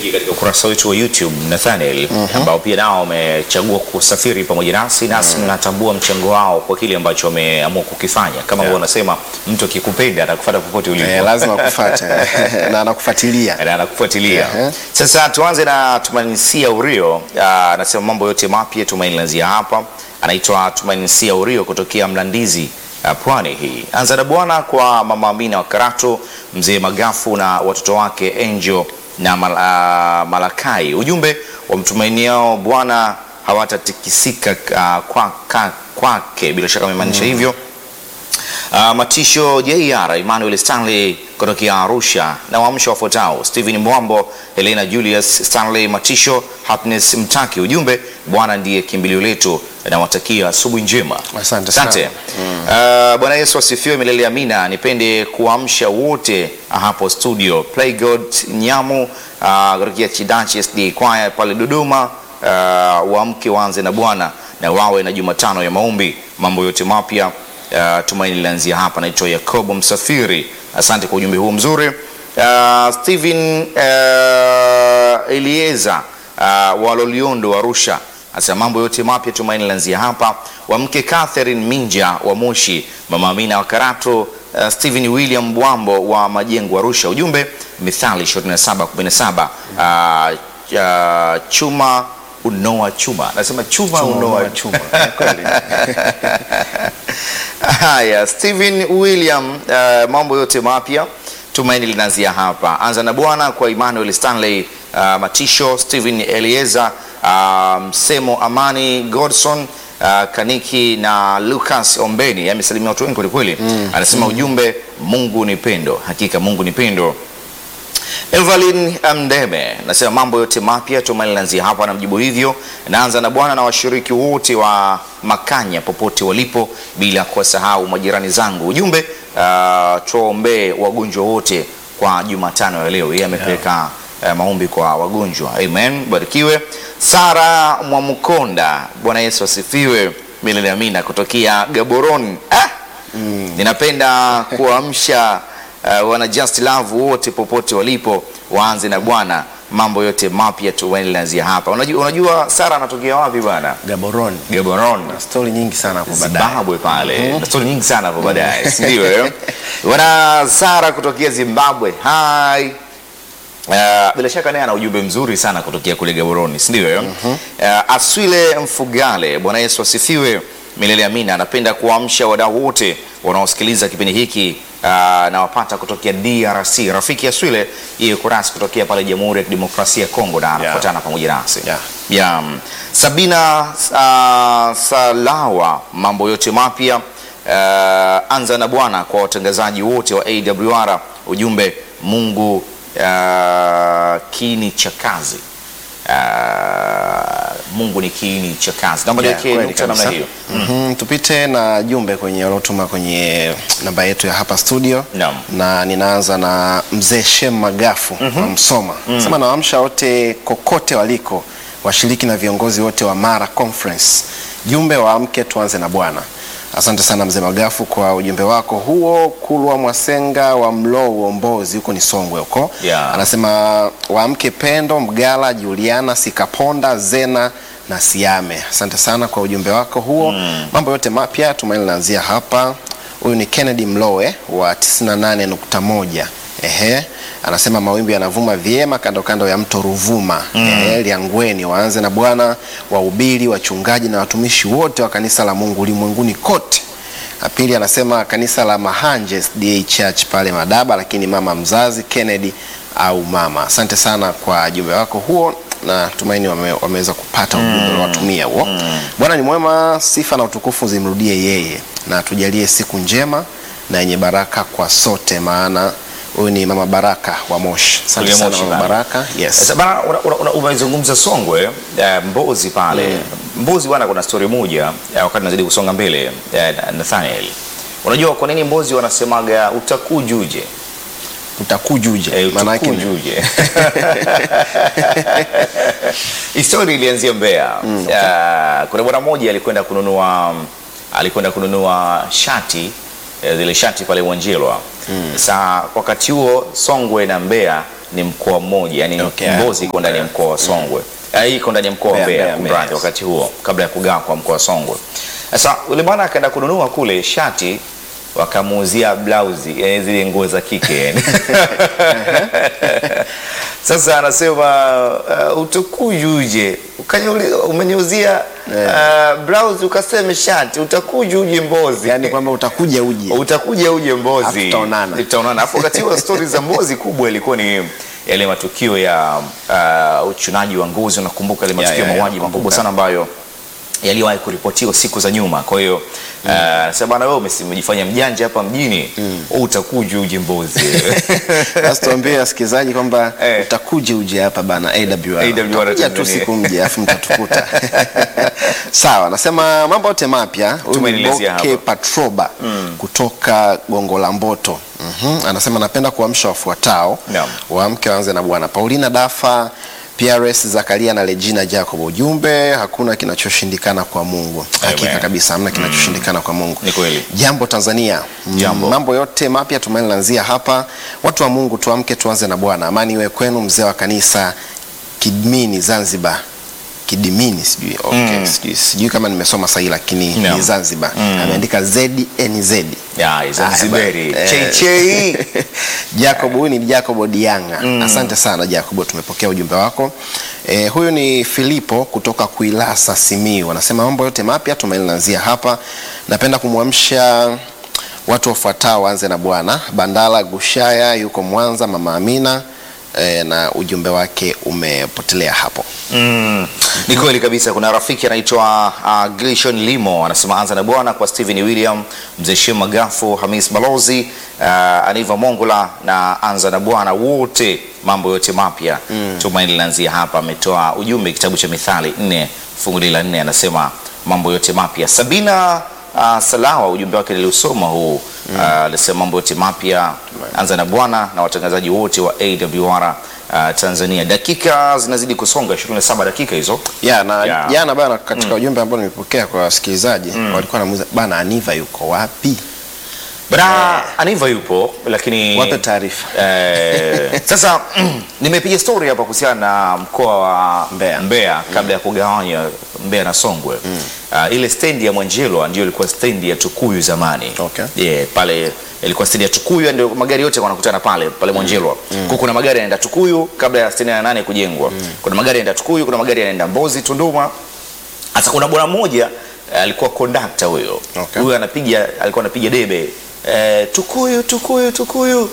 wengi katika ukurasa wetu wa YouTube Nathaniel, ambao pia nao wamechagua kusafiri pamoja nasi, nasi tunatambua mchango wao kwa kile ambacho wameamua kukifanya. Kama yeah. wanasema mtu akikupenda atakufuata popote ulipo. Eh, lazima kufuata na anakufuatilia. Na anakufuatilia. Ehe. Sasa tuanze na Tumainisia Urio, Ah, anasema mambo yote mapya Tumaini lanzia hapa. Anaitwa Tumainisia Urio kutokea Mlandizi ah, pwani hii. Anza na bwana kwa mama Amina wa Karato, mzee Magafu na watoto wake Angel na Mal, ah, Malakai. Ujumbe wamtumainiao Bwana hawatatikisika ah, kwa- ka- kwake, bila shaka amemaanisha hivyo. Uh, Matisho JR Emmanuel Stanley kutokea Arusha na waamsho wafuatao: Stephen Mwambo, Helena Julius, Stanley Matisho, Happiness Mtaki. Ujumbe, Bwana ndiye kimbilio letu, nawatakia asubuhi njema. Asante sana. Uh, Bwana Yesu asifiwe milele amina. Nipende kuamsha wote hapo studio Playgod Nyamu uh, kutokea Chidachi SD Kwaya pale Dodoma. Uh, waamke waanze na Bwana na wawe na Jumatano ya maombi, mambo yote mapya Uh, tumaini linaanzia hapa. Naitwa Yakobo Msafiri, asante kwa ujumbe huu mzuri. Uh, Steven uh, Elieza uh, wa Loliondo Arusha asema mambo yote mapya tumaini linaanzia hapa. Wamke Catherine Minja wa Moshi, mama Amina wa Karato, uh, Steven William Bwambo wa Majengo Arusha. Ujumbe Mithali 27:17 uh, uh, chuma unoa chuma, nasema chuma, Chuma unoa unoa chuma. Eh, kweli. Haya, Steven William, uh, mambo yote mapya tumaini linaanzia hapa. Anza na Bwana kwa Emmanuel Stanley uh, Matisho, Steven Elieza uh, Msemo, Amani Godson uh, Kaniki na Lucas Ombeni. Amesalimia watu wengi kwelikweli. Anasema ujumbe, Mungu ni pendo. Hakika Mungu ni pendo. Evelyn Mdeme nasema mambo yote mapya tumaini linaanzia hapa, na mjibu hivyo. Naanza na Bwana na washiriki wote wa Makanya popote walipo, bila kuwasahau majirani zangu. Ujumbe uh, tuwaombee wagonjwa wote kwa Jumatano ya leo. Yeye amepeleka uh, maombi kwa wagonjwa. Amen, barikiwe. Sara Mwamukonda, Bwana Yesu asifiwe milele amina, kutokea Gaborone. Ah! Ninapenda kuamsha uh, wana Just Love wote popote walipo waanze na Bwana, mambo yote mapya tumaini linaanzia hapa. Unajua, unajua Sara anatokea wapi bwana? Gaborone. Gaborone. Stori nyingi sana hapo baadaye. Zimbabwe pale na stori nyingi sana hapo baadaye, si ndio? eh? Wana Sara kutokea Zimbabwe. Hi. Uh, bila shaka naye ana ujumbe mzuri sana kutokea kule Gaborone, si ndio? eh? Uh, Aswile Mfugale, Bwana Yesu asifiwe milele amina. Anapenda kuamsha wadau wote wanaosikiliza kipindi hiki uh, na wapata kutokea DRC. Rafiki Aswile yeye kurasi kutokea pale Jamhuri ya Kidemokrasia ya Kongo na anafuatana pamoja nasi Yeah. ya mm, Sabina uh, Salawa, mambo yote mapya uh, anza na Bwana kwa watangazaji wote wa AWR. Ujumbe Mungu uh, kiini cha kazi uh, Mungu ni kiini cha kazi. Naomba Yeah, niweke kweli nukta namna kabisa. hiyo. Mhm, tupite na jumbe kwenye waliotuma kwenye namba yetu ya hapa studio Naam. na ninaanza na mzee Shem Magafu wa Msoma sema nawaamsha wote kokote waliko washiriki na viongozi wote wa Mara Conference jumbe waamke tuanze na Bwana asante sana mzee Magafu kwa ujumbe wako huo Kulwa Mwasenga wa Mloo Uombozi huko ni Songwe huko Yeah. anasema waamke Pendo Mgala Juliana Sikaponda Zena na Siame. Asante sana kwa ujumbe wako huo. Mambo yote mapya tumaini linaanzia hapa. Huyu ni Kennedy Mlowe wa 98.1. Ehe, anasema mawimbi yanavuma vyema kando kando ya mto Ruvuma. Ehe, Liangweni waanze na Bwana, wahubiri, wachungaji na watumishi wote wa kanisa la Mungu ulimwenguni kote. Na pili anasema kanisa la Mahanje SDA Church pale Madaba, lakini mama mzazi Kennedy au mama. Asante sana kwa jumbe wako huo na tumaini wame, wameweza kupata ujumbe unaowatumia huo. Bwana ni mwema, sifa na utukufu zimrudie yeye, na tujalie siku njema na yenye baraka kwa sote, maana huyu ni mama Baraka wa Moshi. Asante Kule sana Moshi mama pale. Baraka. Yes. Sasa bana, una- una- una- umezungumza Songwe eh, Mbozi pale Mbozi bwana, kuna story moja eh, wakati nazidi kusonga mbele eh, Nathaniel, unajua kwa nini Mbozi wanasemaga utakujuje? Utakujuje. Eh, Maana yake ni- utakujuje. Historia ilianzia Mbeya. Ah, kuna bwana mmoja alikwenda kununua alikwenda kununua shati eh, zile shati pale Mwanjelwa. Sasa wakati huo Songwe na Mbeya ni mkoa mmoja yani Okay, Mbozi iko ndani ya mkoa wa Songwe Ah, hii iko ndani ya mkoa wa Mbeya, Mbeya Mbeya, kumradhi, Mbeya. wakati huo kabla ya kugawa kwa mkoa wa Songwe. Sasa yule bwana akaenda kununua kule shati wakamuuzia blausi yani zile nguo za kike yani. Sasa anasema uh, utakujuje Ukaniuli- umeniuzia uh, blouse ukasema shati utakuja uje Mbozi yani kwamba utakuja uje utakuja uje Alafu Mbozi, tutaonana. tutaonana. Alafu wakati huo stori za Mbozi kubwa ilikuwa ni yale matukio ya uh, uchunaji wa ngozi. Unakumbuka yale Ya, matukio ya, ya ya, mauaji nakumbuka. makubwa sana ambayo yaliwahi kuripotiwa siku za nyuma. Kwa hiyo uh, sasa bwana, wewe umesi- umejifanya mjanja hapa mjini, wewe utakuja uje Mbozi Sasa tuambie wasikilizaji kwamba Eh. utakuja uje hapa bana AWR. AWR Utakuja tu Tanzania. siku mje alafu mtatukuta. Sawa, nasema mambo yote mapya. Huyu ni Tumenielezea Boke hapa. Patroba kutoka Gongo la Mboto. Mhm. Anasema napenda kuamsha wafuatao. Naam. Waamke waanze na bwana Paulina Dafa PRS Zakaria na Regina Jacob. Ujumbe, hakuna kinachoshindikana kwa Mungu. Hakika Amen. kabisa hamna kinachoshindikana kwa Mungu. Ni kweli. Jambo Tanzania. Mm, Jambo. Mambo yote mapya tumaini lanzia hapa. Watu wa Mungu tuamke tuanze na Bwana. Amani iwe kwenu mzee wa kanisa Kidmini Zanzibar. Kidimini sijui. Okay, sijui, sijui kama nimesoma sahihi lakini Naam. ni Zanzibar. Ameandika ZNZ. ya Zanzibari Eh. chei chei Jacob huyu ni Jacob Dianga. Asante sana Jacob, tumepokea ujumbe wako. E, huyu ni Filipo kutoka Kuilasa Simiyu. Anasema mambo yote mapya tumaini lanzia hapa. Napenda kumwamsha watu wafuatao waanze na Bwana. Bandala Gushaya yuko Mwanza, Mama Amina e, na ujumbe wake umepotelea hapo. Mm, ni kweli kabisa. Kuna rafiki anaitwa uh, Glishon Limo anasema anza na bwana kwa Stephen William, mzee Shem Magafu, Hamis Balozi, uh, Aniva Mongola na anza na bwana wote, mambo yote mapya tumaini linaanzia hapa. Ametoa ujumbe kitabu cha Mithali nne fungu la nne anasema mambo yote mapya. Sabina uh, Salawa ujumbe wake niliusoma huu uh, alisema mambo yote mapya anza na bwana na watangazaji wote wa AWR uh, Tanzania. Dakika zinazidi kusonga 27 dakika hizo. Ya, na Ya. jana bana katika ujumbe ambao nimepokea kwa wasikilizaji walikuwa wanamuuliza bana Aniva yuko wapi? Bra Aniva yupo lakini Wape taarifa. Eh, sasa nimepiga story hapa kuhusiana na mkoa wa Mbeya. kabla ya kugawanya Mbeya na Songwe. Ah, ile stendi ya Mwanjelwa ndio ilikuwa stendi ya Tukuyu zamani. Okay. Yeah, pale ilikuwa stendi ya Tukuyu ndio magari yote wanakutana pale pale Mwanjelwa. Kwa kuna magari yanaenda Tukuyu kabla ya stendi ya nane kujengwa. Kuna magari yanaenda Tukuyu, kuna magari yanaenda Mbozi, Tunduma. Sasa kuna bwana mmoja eh, alikuwa kondakta huyo. Okay. Huyo anapiga alikuwa anapiga debe eh, Tukuyu Tukuyu Tukuyu.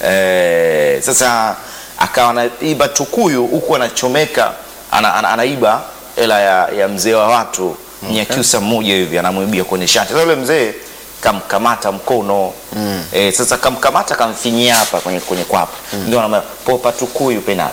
Eh, sasa akawa anaiba Tukuyu huku anachomeka ana, ana, anaiba hela ya, ya mzee wa watu Mnyakyusa mmoja hivi anamwibia kwenye shati. Sasa yule mzee kamkamata mkono eh, sasa kamkamata kamfinyia hapa kwenye kwenye kwapa ndio anamwambia popa Tukuyu pena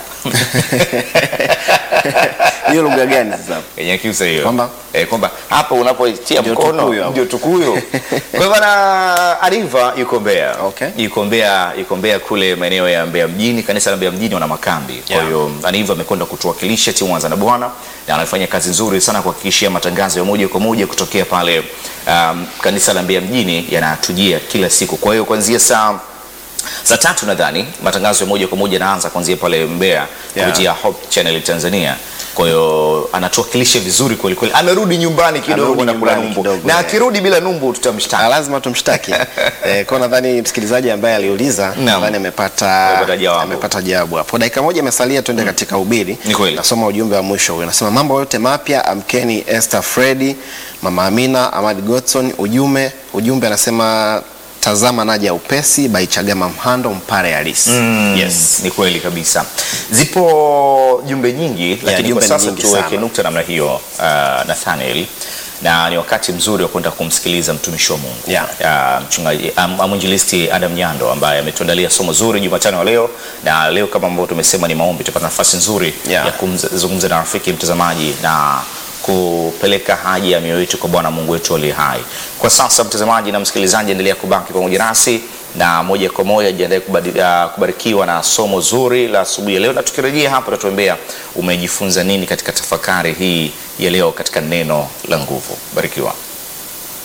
Hiyo lugha gani sasa? yenye kiusa hiyo Kwamba? eh, kwamba hapo unapoitia Ndio mkono tukuyu hapo. ndio tukuyu. Kwa hivyo bana Ariva yuko Mbeya, Okay. yuko Mbeya, yuko Mbeya kule maeneo ya Mbeya mjini, kanisa la Mbeya mjini wana makambi. Kwa Yeah. hiyo Aniva amekwenda kutuwakilisha timu Anza na Bwana na anafanya kazi nzuri sana kuhakikishia matangazo ya moja kwa moja kutokea pale um, kanisa la Mbeya mjini yanatujia kila siku. Kwa hiyo kuanzia saa saa tatu nadhani matangazo ya moja kwa moja yanaanza kuanzia pale Mbeya Yeah. kupitia Hope Channel Tanzania. Kwa hiyo anatuwakilisha vizuri kweli kweli. Amerudi nyumbani kidogo Amerudi na kula nyumbani numbu, kidogo, na eh. akirudi bila numbu Ah, tutamshtaki. lazima tumshtaki. eh, kwa nadhani msikilizaji ambaye aliuliza Naam. nadhani amepata Amepata jawabu. amepata jawabu hapo. Dakika moja imesalia twende katika ubiri. Ni kweli. Nasoma ujumbe wa mwisho huyo. Nasema mambo yote mapya amkeni Esther Freddy, Mama Amina, Ahmad Godson ujumbe ujumbe anasema tazama naja upesi by Chagama Mhando Mpare halisi. Mm, Yes. ni kweli kabisa. Zipo jumbe nyingi, lakini jumbe kwa ni sasa nyingi tuweke sana. nukta namna hiyo uh, Nathaniel, na ni wakati mzuri wa kwenda kumsikiliza mtumishi wa Mungu Yeah. uh, mchungaji um, mwinjilisti Adam Nyando ambaye ametuandalia somo zuri Jumatano ya leo, na leo kama ambavyo tumesema ni maombi, tupata nafasi nzuri Yeah. ya kuzungumza na rafiki mtazamaji na kupeleka haja ya mioyo yetu kwa Bwana Mungu wetu aliye hai. Kwa sasa, mtazamaji na msikilizaji, endelea kubaki pamoja nasi na moja kwa moja jiandae kubadi- ah, kubarikiwa na somo zuri la asubuhi ya leo, na tukirejea hapa tutatuambia umejifunza nini katika tafakari hii ya leo katika neno la nguvu. Barikiwa.